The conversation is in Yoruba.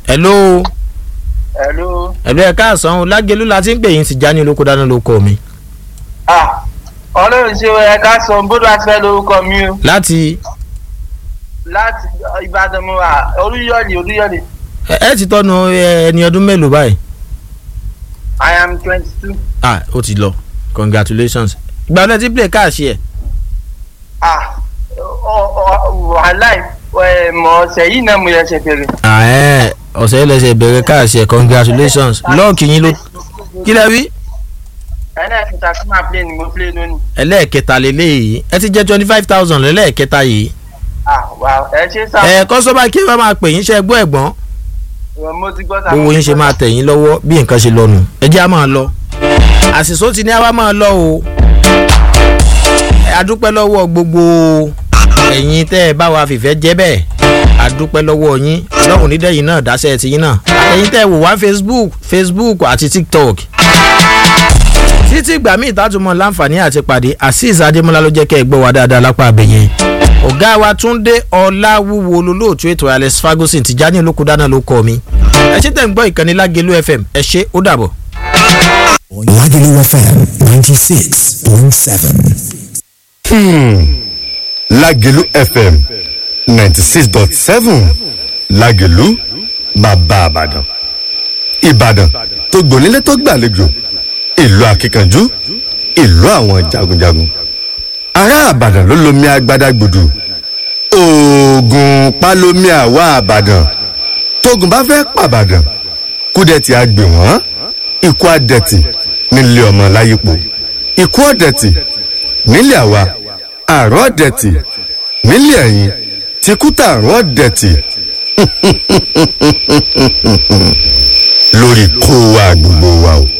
hello Hello. hello ẹ káàsán o lágẹlú la ti ń pè yín ti já ní olóko dáná ló kọ mi Ah, ọlọ́run ṣe ẹ ká sọ bódú àti fẹ́ lórúkọ mi o. láti Láti Ìbàdàn mo wà Olúyọ̀lé Olúyọ̀lé. ẹ ẹ ti tọ́nu ẹ, ẹni ọdún mélòó báyìí I am twenty two. ah ó ti lọ congratulations ìgbà wọlé tí play káàṣì ẹ Ah, ọ- ọ- wàhálà ẹ̀ mọ̀ ọ̀sẹ̀ yìí náà mo yẹ ṣe fèrè. ah ẹ ọ̀sẹ̀ yìí lẹ́sẹ̀ bẹ̀rẹ̀ káàṣì ẹ congratulations lọ́ọ̀kì yín ló kí lẹ wí ẹlẹ́ẹ̀kẹta tí màá play ni mo play lónìí. ẹlẹ́ẹ̀kẹta lélẹ́yìí ẹ ti jẹ́ twenty five thousand lẹ́lẹ́ẹ̀kẹta yìí Ah, wà ẹ ṣe sá. ẹ kọ́sọ́bà kí ẹ bá máa pè yín ṣe gbọ́ ẹ̀gbọ́n mo ti gbọ́ sá. owó yín ṣe máa tẹ̀ yín lọ́wọ́ bí nǹkan ṣe lọ́nu ẹ jẹ́ á máa lọ àṣìṣó ti ní àwa máa lọ o a dúpẹ́ lọ́wọ́ gbogbo ẹ̀yin tẹ́ ẹ bá wa fìfẹ́ jẹ́ bẹ́ẹ̀ a dúpẹ́ lọ́wọ́ yín ọlọ́run nídẹ̀yìn náà dáṣẹ́ ti yín náà àtẹ̀yìn tẹ́ ẹ wò wá facebook facebook àti tiktok títí ìgbà míì tátùmọ̀ láǹfààní àti pàdé azeez adémọlá ló jẹ́ kẹ́ ẹ gbọ́ wa dáadáa lápá àbẹ̀yẹn ọ̀gá wa túndé ọláwúwo olólóòtú ètò alex ferguson ti já ní olókùdáná ló kọ́ mi ẹ ṣe tẹ̀ ń gbọ́ ìkànnì lágẹ̀lú fm ẹ ṣe ó dàbọ̀. Lagelu FM 96.7. lágẹ̀lú fm ninety six dot seven lágẹ̀lú bàbá àbàdàn ìbàdàn tó gbònílé tó gbàlejò ìlú akíkanjú ìlú àwọn jagunjagun ará àbàdàn ló lomi agbada gbùdù oògùn palomi àwa àbàdàn tógun bá fẹ́ pàbàdàn kúdẹ̀tì àgbè wọ́n ikú àdẹ̀tì nílé ọmọ láyípo ikú ọ̀dẹ̀tì nílé àwa àrùn ọ̀dẹ̀tì nílé ẹ̀yìn tìkútà àrùn ọ̀dẹ̀tì lórí kó wa gbogbo wa o.